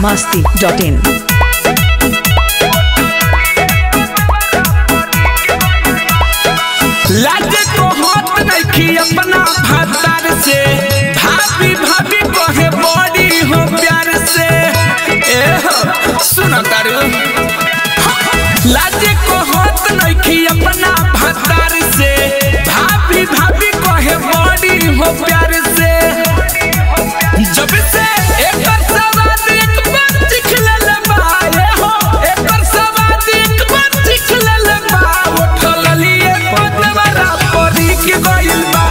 masti.in. लाजे को होत नइखी अपना भातार से भाभी भाभी कहे बड़ी हो प्यार से ए हो सुन तारू लाजे को होत नइखी अपना भातार से भाभी भाभी कहे बड़ी हो प्यार से जब से एकर सवाद एक बार चिख लेल बा ए हो एकर सवाद एक बार चिख लेल बा उठल लिए पतवारा परी के गइल बा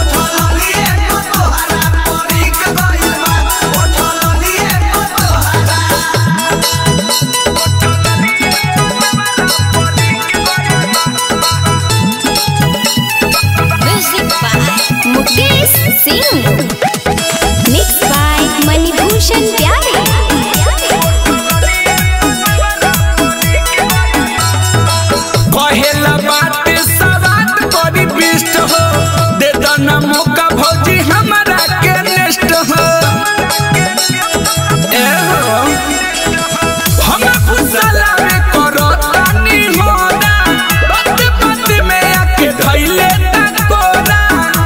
Music by Mukesh Singh. Mixed by Manibhushan Pyare. कहेला बात सवाद बड़ी बिष्ट हो दे दना मौका भौजी हमरा के नेस्ट हो ए हो हम फुसला में करो तानी हो ना बात बात में आके धइले ता कोरा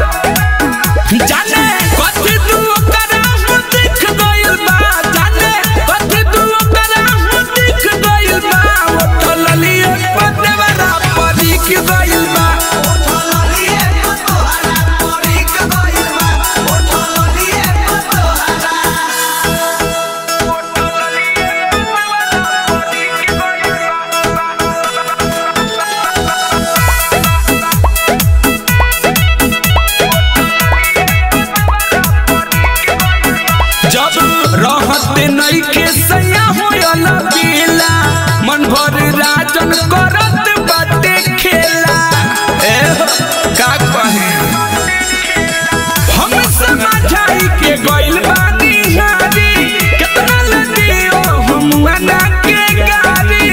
जाने कथी तू करा हम देख गइल बा जाने कथी तू करा हम देख गइल बा उठल लिए पतवारा परी के गइल बा जब रहत नइखे सैया होयल पीला मन भर राजन करत बाटे खेला ए हो, का कहे हम समझाई के गइल बानी हारी केतना लदियो हम मना के गारी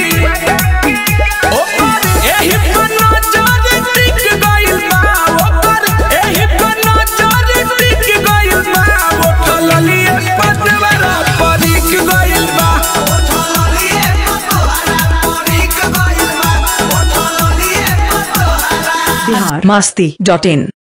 ओकर एही पर नजर टिक गइल बा ओकर एही पर नजर टिक गइल बा उठल लिए पतवारा परीक गइल बा Bihar masti.in.